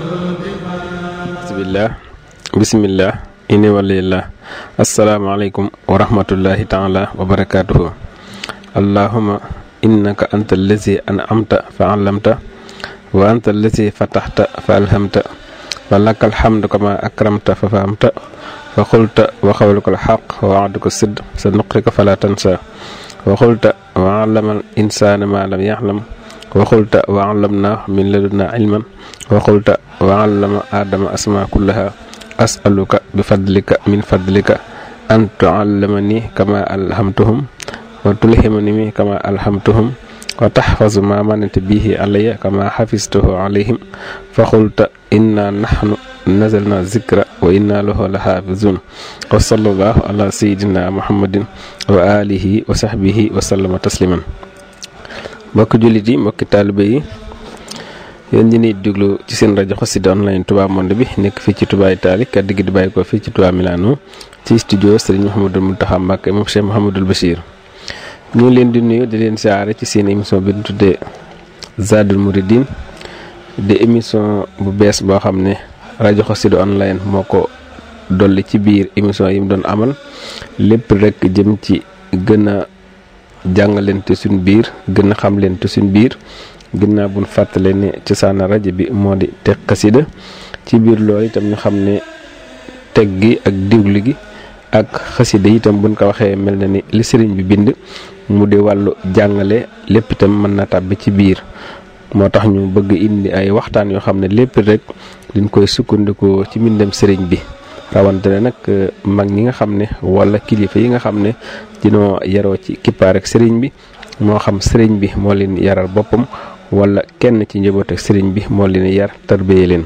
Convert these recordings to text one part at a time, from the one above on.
bismillah bismillah ini walillah asalaamaaleykum wa rahmatullahi taala wa barakatuhu allahuma innaka anta allazi an'amta fa allamta wa anta allazi fataxta fa alhamta wa laka alhamdu kama akramta fa fahamta wa qulta wa qawluka alxaq wa wa'duka sid sa nuqrika fala tansa wa qulta wa allama al insana ma lam yaxlam wa qulta wa allamna min ladunna ilman wa qulta wa allama adama asma kullaha asaluka bi fadlika min fadlika an tuallamani kama alhamtuhum wa tulhimani kama alhamtuhum wa taxfazu ma manata bihi alayya kama xafistuhu alayhim fa qulta inna nahnu nazalna zikra wa inna lahu la xaafizun wa sallallahu ala sayidina muhammadin wa alihi wa sahbihi wa sallama tasliman mbokki jullit yi mbokki taalibe yi yéen ñi niy déglu ci seen rajo Xassida online Touba Monde bi nekk fii ci Touba Italie kàddu gi di bàyyi ko fii ci Touba Milano ci studio Serigne Mouhamadou Mountakha Mbacké moom Cheikh Mouhamadoul Bachir ñu ngi leen di nuyu di leen siyaare ci seen émission bi ñu tuddee Zadul Mouridine di émission bu bees boo xam ne rajo Xassida online moo ko dolli ci biir émission yi mu doon amal lépp rek jëm ci gën a jàngalante suñ biir gën a xamlante suñ biir ginnaaw buñ fàttale ne cosaana rajo bi moo di teg xasida ci biir loolu itam ñu xam ne teg gi ak diglu gi ak xasida itam buñ ko waxee mel na ni li sëriñ bi bind mu di wàllu jàngale lépp itam mën na tàbbi ci biir moo tax ñu bëgg indi ay waxtaan yoo xam ne lépp rek diñ koy sukkandikoo ci mbindam sëriñ bi rawante ne nag mag ñi nga xam ne wala kilifa yi nga xam ne dinoo yaroo ci kippaar ak sëriñ bi moo xam sëriñ bi moo leen yaral boppam wala kenn ci njaboot ak sëriñ bi moo leen yar tarbiyee leen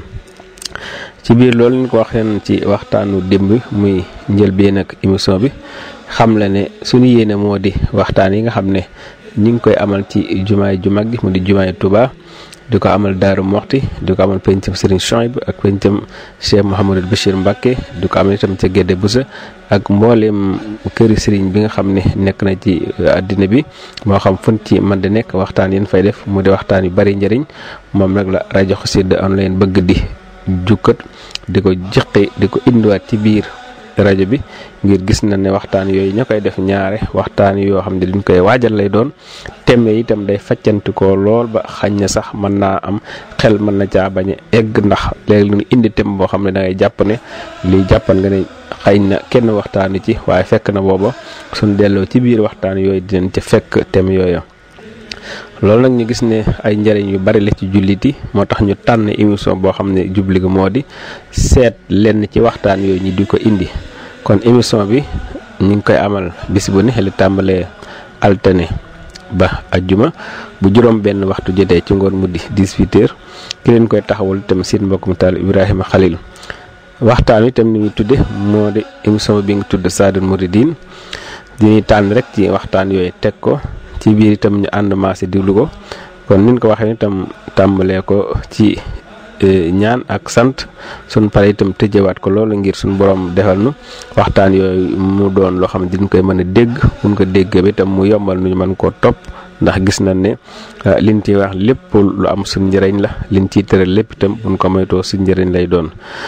ci biir loolu ñu ko waxeen ci waxtaanu démb muy njëlbeen ak émission bi xam la ne suñu yéene moo di waxtaan yi nga xam ne ñi ngi koy amal ci jumaay ju mag gi mu di jumaay Touba di ko amal Daaru Moxti di ko amal pencam Serigne Chouaib ak pencam Cheikh Mouhamadou Bachir Mbacké di ko amal itam ca Gédé Boussa ak mbooleem këri Serigne bi nga xam ne nekk na ci àddina bi moo xam fun ci man di nekk waxtaan yéen fay def mu di waxtaan yu bari njëriñ moom nag la rajo Xassida online bëgg di jukkat di ko jëqi di ko indiwaat ci biir rajo bi ngir gis na ne waxtaan yooyu ña koy def ñaare waxtaan yoo xam ne duñ koy waajal lay doon teme itam day faccanti ko lool ba xañ na sax mën naa am xel mën na caa bañ a egg ndax léegi lu indi tem boo xam ne da ngay jàpp ne lii jàppan nga ne xañ na kenn waxtaanu ci waaye fekk na booba suñ delloo ci biir waxtaan yooyu dinañ ca fekk tem yooyu loolu nag ñu gis ne ay njëriñ yu bari la ci jullit yi moo tax ñu tànn émission boo xam ne jubli gi moo di seet lenn ci waxtaan yooyu ñi di ko indi kon émission bi ñu ngi koy amal bis bu ne li tàmbalee altine ba ajjuma bu juróom benn waxtu jotee ci ngoon mu di 18 heures ki leen koy taxawul itam seen mbokkum taal Ibrahima Khalil waxtaan wi itam ni muy tudde moo di émission bi nga tudd Zadul Mouridine di tànn rek ci waxtaan yooyu teg ko ci biir itam ñu ànd maase diglu ko kon niñ ko waxee itam tàmbalee ko ci ñaan ak sant sun pare itam tëjewaat ko loolu ngir suñ borom defal nu waxtaan yooyu mu doon loo xam ne diñ koy mën a dégg buñ ko dégg bi itam mu yombal nu ñu mën koo topp ndax gis nañ ne liñ ciy wax lépp lu am suñ njëriñ la liñ ciy tëral lépp itam buñ ko moytoo suñ njëriñ lay doon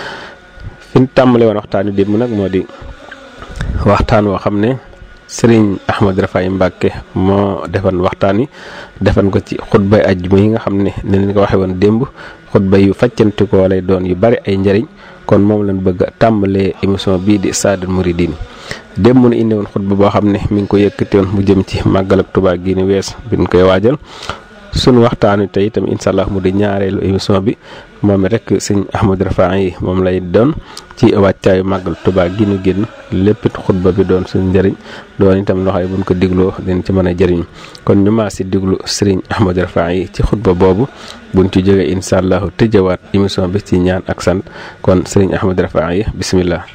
fi ñu tàmbalee woon waxtaan wi démb nag moo di waxtaan woo xam ne sëriñ Ahmad Rafaay Mbàkke moo defan waxtaan wi defan ko ci xutbay ajjuma yi nga xam ne ne leen ko waxee woon démb xutba yu faccantikoo lay doon yu bari ay njëriñ kon moom lañ bëgg a tàmbalee émission bii di Zadul Mouridine démb mu indi woon xutba boo xam ne mi ngi ko yëkkati woon mu jëm ci màggal ak Tuubaa gi ni wees bi ñu koy waajal sunu waxtaan wi tey itam incha allah mu di ñaareelu émission bi moom rek sëñ Ahmad Rafaay yi moom lay doon ci wàccaayu màggal Tuubaa gi ñu génn lépp xutba bi doon suñu njëriñ doon itam loxo yi buñ ko digloo dinañ ci mën a jëriñ kon ñu maa si diglu sëriñ Ahmad Rafaay yi ci xutba boobu buñ ci jógee incha allah tëjawaat émission bi ci ñaan ak sant kon sëriñ Ahmad Rafaay yi bisimilah.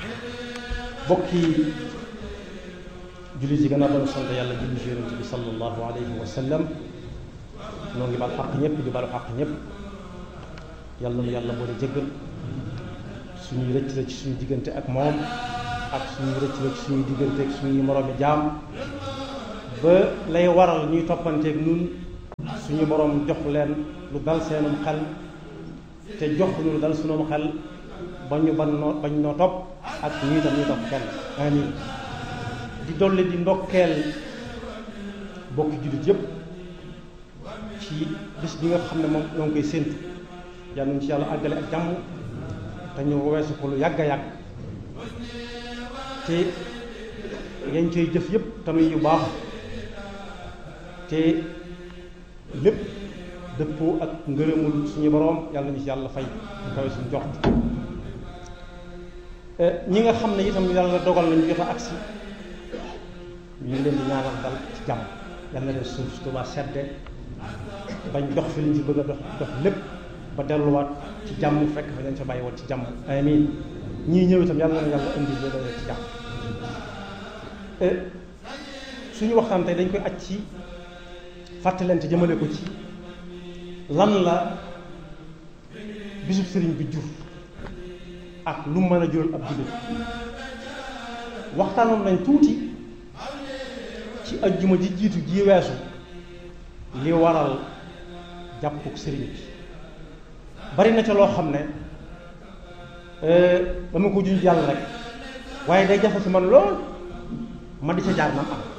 bokki jullit yi gën a doon sant yàlla julli ci yonent bi sallallahu alayhi wa sallam noo ngi baal xaq ñëpp di baalu xaq ñëpp yàlla nu yàlla boole jéggal suñuy rëcc la ci suñu diggante ak moom ak suñuy rëcc la ci suñuy diggante ak suñuy moroomi jaam ba lay waral ñuy toppanteeg nun suñu borom jox leen lu dal seenum xel te jox ñu dal sunu xel ba ñu ban noo bañ noo topp ak ñu itam ñu topp kenn amin di dolli di ndokkeel bokki jullit yépp ci bis bi nga xam ne moom ñoo ngi koy séentu yal nañu ci yàlla àggale ak jàmm te ñu weesu ko lu yàgg a yàgg te yañ koy jëf yépp tamit yu baax te lépp dëppoo ak ngërëmul suñu boroom yàlla nañu ci yàlla fay kawe suñu jox ñi nga xam ne itam yàlla dogal nañu jot a agsi ñu ngi leen di ñaanal dal ci jàmm yàlla na leen suuf si Tuubaa sedde bañ dox fi liñ ci bëgg a dox dox lépp ba delluwaat ci jàmm fekk fa leen fa bàyyi woon ci jàmm amin ñii ñëw itam yàlla na yàlla indi leen ci jàmm suñu waxtaan tey dañ koy aj ci fàttalante jëmale ko ci lan la bisub sëriñ bi jur ak lu mën a jural ab jullit waxtaanoon nañ tuuti ci ajjuma ji jiitu ji weesu li waral jàppuk sëriñ bi bari na ca loo xam ne dama ko juñ jàll rek waaye day jafe ci man lool ma di ca jaar man am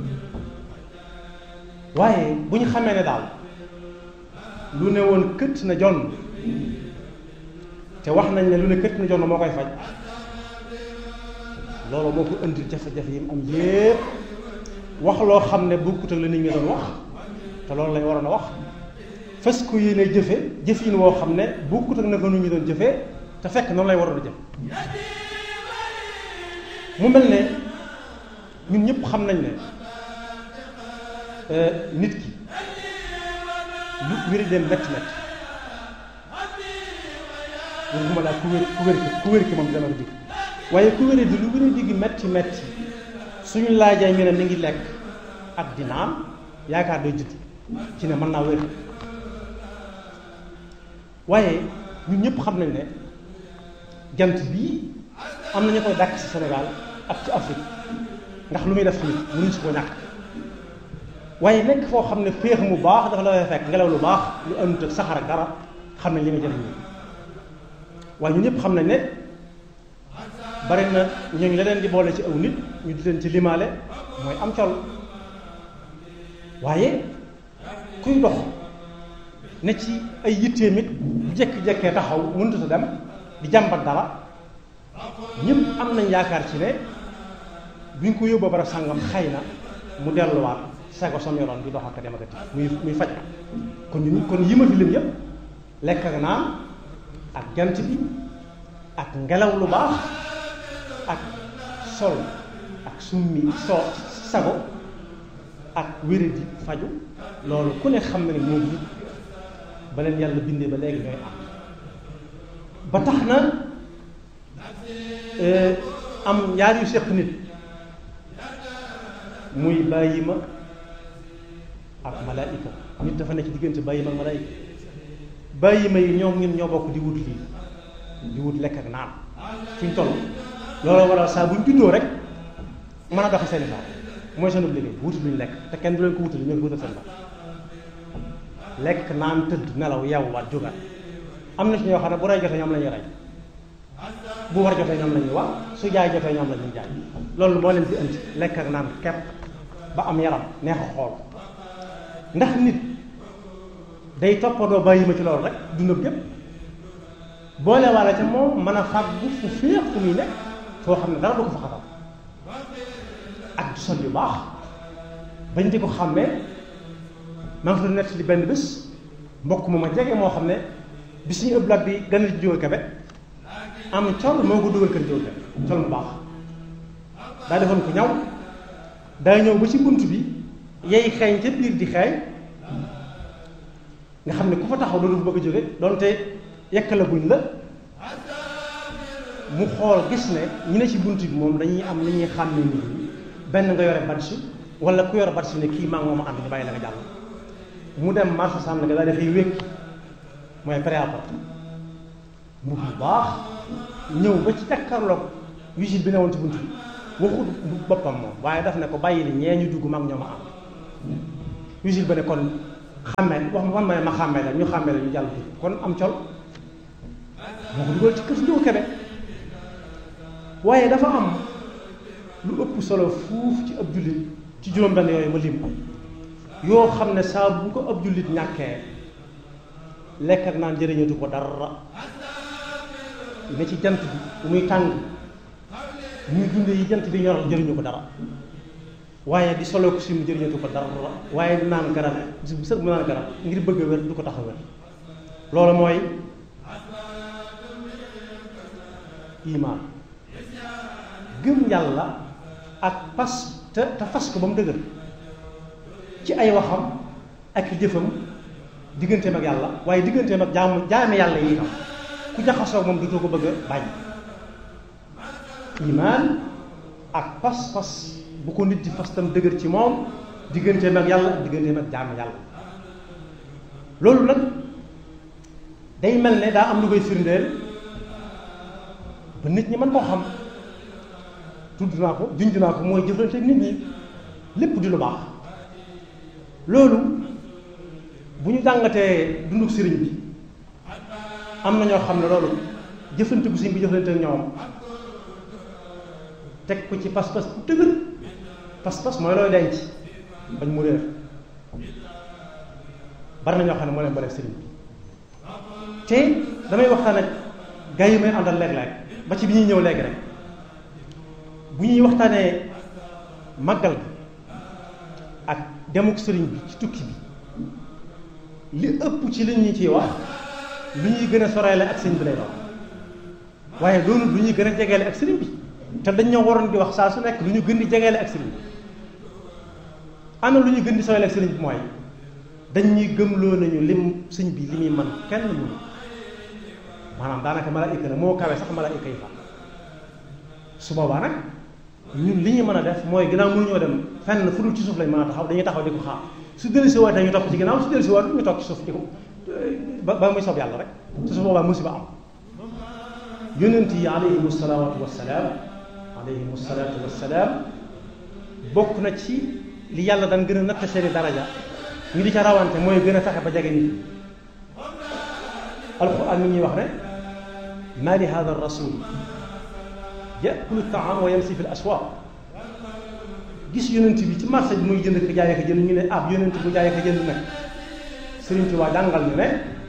waaye bu ñu xamee ne daal lu ne woon këtt na jonn te wax nañ ne lu ne këtt na jonn moo koy faj loolu moo ko indi jafe-jafe yi mu am yépp wax loo xam ne bokkut ak la nit ñi doon wax te loolu lañ waroon a wax fas ko yéene jëfe jëfin woo xam ne bokkut ak naka nit ñi doon jëfee te fekk noonu lay waroon a jëf mu mel ne ñun ñëpp xam nañ ne nit ki lu wéri dem métti métti waxuma laa ku wér ku wér ki ku wér ki moom dana ko dig waaye ku wéri di lu wéri digg métti métti suñu laajee ñu ne mi ngi lekk ak di naan yaakaar day judd ci ne mën naa wér waaye ñun ñëpp xam nañ ne jant bii am na ñu koy dàkk ci Sénégal ak ci Afrique ndax lu muy def nit mënuñ si ko ñàkk waaye nekk foo xam ne féex mu baax dafa la fay fekk ngelaw lu baax lu ënt ak saxar ak dara xam nañ li nga jëriñ waaye ñun ñëpp xam nañ ne bari na ñooñu la leen di boole ci aw nit ñu di leen ci limaale mooy am col waaye kuy dox ne ci ay yitteem it bu jekki-jekkee taxaw mënut a dem di jàmbat dara ñëpp am nañ yaakaar ci ne buñ ko yóbboo bara sàngam xëy na mu delluwaat sago sam yoroon di dox ak dem ak muy muy faj kon ñu kon yi ma fi lim yëpp lekk ak naan ak jant bi ak ngelaw lu baax ak sol ak summi soo sago ak wéradi faju loolu ku ne xam na ne moom nit ba leen yàlla bindee ba léegi ñooy am ba tax na am ñaar yu seq nit muy bàyyi ma ak malaayika nit dafa nekk diggante bàyyi ma ak malaayika bàyyi ma yi ñoom ñun ñoo bokk di wut lii di wut lekk ak naan fi ñu toll loolu waral saa bu ñu juddoo rek mën a doxe seen saa mooy seen liggéey wuti luñu lekk te kenn du leen ko wutal ñoo ko wutal seen bopp lekk naan tëdd nelaw yeewuwaat jógaat am na ci ñoo xam ne bu rey jotee ñoom la ñuy rey bu war jotee ñoom la ñuy wax su jaay jotee ñoom la ñuy jaay loolu moo leen fi indi lekk ak naan kepp ba am yaram neex a xool ndax nit day toppandoo bàyyi ma ci loolu rek dundam gépp boole walla ca moom mën a fàggu fu féex fu muy nekk foo xam ne dara du ko fa xatal ak du sol yu baax bañ di ko xàmmee maa ngi fa nett li benn bés mbokk mu ma jege moo xam ne bi suñu ëpp lat bi gën a jóge kabe am col moo ko dugal kër jóge kabe col mu baax daa defoon ko ñaw daa ñëw ba ci bunt bi yey xeeñ ca biir di xeeñ nga xam ne ku fa taxaw loolu bëgg a jóge donte yekk la buñ la mu xool gis ne ñi ne ci bunt bi moom dañuy am li ñuy xàmmee nit ñi benn nga yore badge wala ku yore badge ne kii maa ngi moom ànd ñu bàyyi la nga jàll mu dem marché sànn nga daal dafay wékk mooy préapport mu bu baax ñëw ba ci jàkkaarloog vigile bi ne woon ci bunt bi waxut boppam moom waaye daf ne ko bàyyi li ñee ñu dugg mag ñoo ma am vigile ba ne kon xàmmee wax man ma ne ma xàmmee la ñu xàmmee la ñu jàll dugg kon am col moo ko dugal ci kër Njóogu Kebe waaye dafa am lu ëpp solo fuuf ci ab jullit ci juróom-benn yooyu ma lim yoo xam ne saa bu ko ab jullit ñàkkee lekk ak naan jëriñatu ko dara ne ci jant bi bu muy tàng muy dunde yi jant bi ñoral jëriñu ko dara waaye di solo ko sim jëriñatu ko dara waaye di naan garab bis bu sët mu naan garab ngir bëgg a wér du ko tax a wér loolu mooy imaan gëm yàlla ak pas te te fas ko ba mu dëgër ci ay waxam ak jëfam digganteem ak yàlla waaye digganteem ak jaamu jaame yàlla yi itam ku jaxasoo moom dutoo ko bëgg a bañ imaan ak pas-pas bu ko nit di fas tam dëgër ci moom digganteem ak yàlla ak digganteem ak jaame yàlla loolu nag day mel ne daa am lu koy firndeel ba nit ñi mën koo xam tudd naa ko junj naa ko mooy jëflante ak nit ñi lépp di lu baax loolu bu ñu jàngatee dunduk sëriñ bi am na ñoo xam ne loolu jëflante bu sëriñ bi jëflante ak ñoom teg ko ci pas-pas bu dëgër pas-pas mooy looy denc bañ mu réer bari na ñoo xam ne moo leen baleeg sëriñ bi te damay waxtaan ak gaa yi may àndal léeg-léeg ba ci bi ñuy ñëw léegi rek bu ñuy waxtaanee màggal bi ak demuk sëriñ bi ci tukki bi li ëpp ci li ñu ciy wax lu ñuy gën a soreele ak sëriñ bi lay doon waaye loolu lu ñuy gën a jegeele ak sëriñ bi te dañ ñoo waroon di wax saa su nekk lu ñu gën di jegeele ak sëriñ bi ana lu ñu gën di soreele ak sëriñ bi mooy dañ ñuy gëmloo nañu lim sëñ bi li muy man kenn mënu maanaam daanaka malaayika la moo kawe sax malaayika yi fa su boobaa nag ñun li ñu mën a def mooy ginnaaw mënuñoo dem fenn fu dul ci suuf lañ mën a taxaw dañuy taxaw di ko xaar su dellu si waatee ñu topp ci ginnaaw su dellu si waat ñu toog ci suuf di ko ba ba muy soob yàlla rek te su boobaa musiba am yonent yi alayhimu salaatu wassalaam alayhimu salaatu wassalaam bokk na ci li yàlla daan gën a natt seeni daraja ñu di ca rawante mooy gën a fexe ba jege nit ñi alquran mi ñuy wax ne ma li hada rasul yakulu taam wa yamsi fi l aswaq gis yonent bi ci marché bi muy jënd ko jaay ko jënd ñu ne ab yonent bu jaay ko jënd nag Sëriñ Tuubaa jàngal ñu ne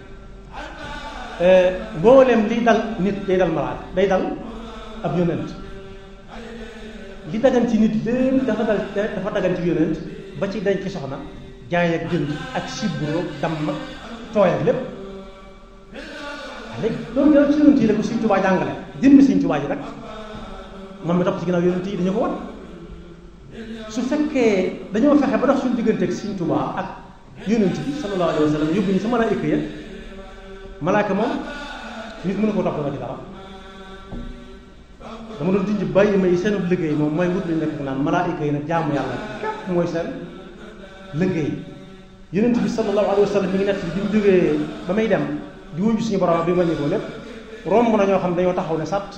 mboolem liy dal nit day dal malaat day dal ab yonent li dagan ci nit lépp dafa dal dafa dagan ci yonent ba ci denc soxna jaay ak jënd ak sibro damm ak tooy ak lépp léegi loolu yàlla ci yonent yi la ko Sëriñ Tuubaa jàngale jëmmi Sëriñ Tuubaa ji nag moom mi topp ci ginnaaw yonent yi dañu ko wan su fekkee dañoo fexe ba dox suñu diggante ak Sëriñ Tuubaa ak yonent bi sallallahu alayhi wa sallam yóbbu ñu sa malaayika ya malaaka moom nit mënu ko topp ci dara dama doon junj bàyyi may seen liggéey moom mooy wut lañu nekk naan malaayika yi nag jaamu yàlla képp mooy seen liggéey yonent bi sallallahu alayhi wa sallam mi ngi nekk bi mu jógee ba may dem di wuñu suñu borom bi ma ñëw lépp romb na ñoo xam dañoo taxaw ne sàtt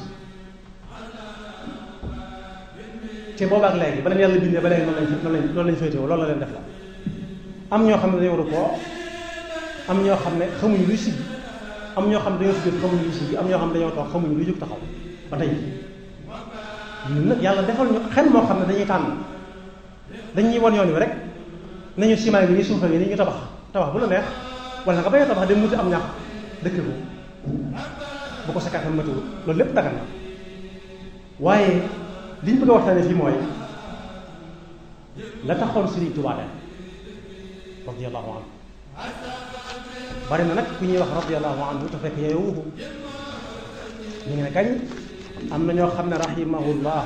te boobaak léegi ba leen yàlla bindee ba léegi noonu lañ noonu lañ noonu lañ féetewoo loolu la leen def la am ñoo xam ne dañoo rukkoo am ñoo xam ne xamuñu luy siggi am ñoo xam ne dañoo sujjóot xamuñu luy siggi am ñoo xam ne dañoo toog xamuñu luy jóg taxaw ba tey ñun nag yàlla defal ñu xel moo xam ne dañuy tànn dañuy won yoon wi rek nañu ciment bi ni suufa yi ni ñu tabax tabax bu la neex wala nga bañ a tabax dem muti am ñax dëkk ko bu ko sakkaat am matiwul loolu lépp dagan na waaye li ñu bëgg a waxtaane fii mooy la taxoon Sëriñ Tuubaa dem radiyallahu anhu bari na nag ku ñuy wax radiyallahu anhu te fekk yeewuhu ñu ngi ne kañ am na ñoo xam ne rahimahullah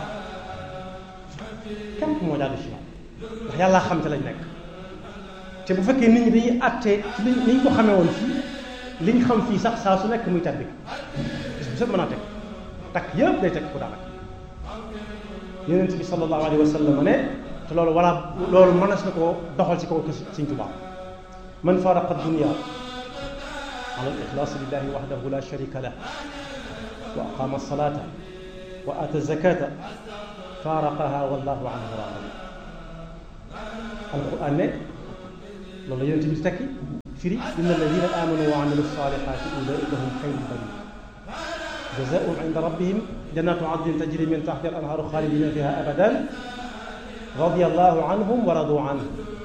képp moo jàll ci moom ndax yàlla xam te lañ nekk te bu fekkee nit ñi dañuy àtte ci li ñu ko xamee woon fii liñ xam fii sax saa su nekk muy tabbi bis bu set mën a teg takk yëpp day teg ku daanaka yonent bi sallallahu alayhi wa sallam ne te loolu wala loolu mënees na koo doxal ci kaw Sëriñ Tuubaa man faraqa dunya ala al-ixlaas lillahi wahdahu la sharika lah wa aqama salata wa ata zakata faraqaha wallahu anhu raadi alquran ne loolu la yonent bi tekki firi inna alladina amanu wa amilu salihati ulaika hum xayrul bariya jazaahum inda rabbihim jannatu adnin tajri min taxtiha al anhaaru xaalidina fiha abadan radiyallahu anhum wa radu anhu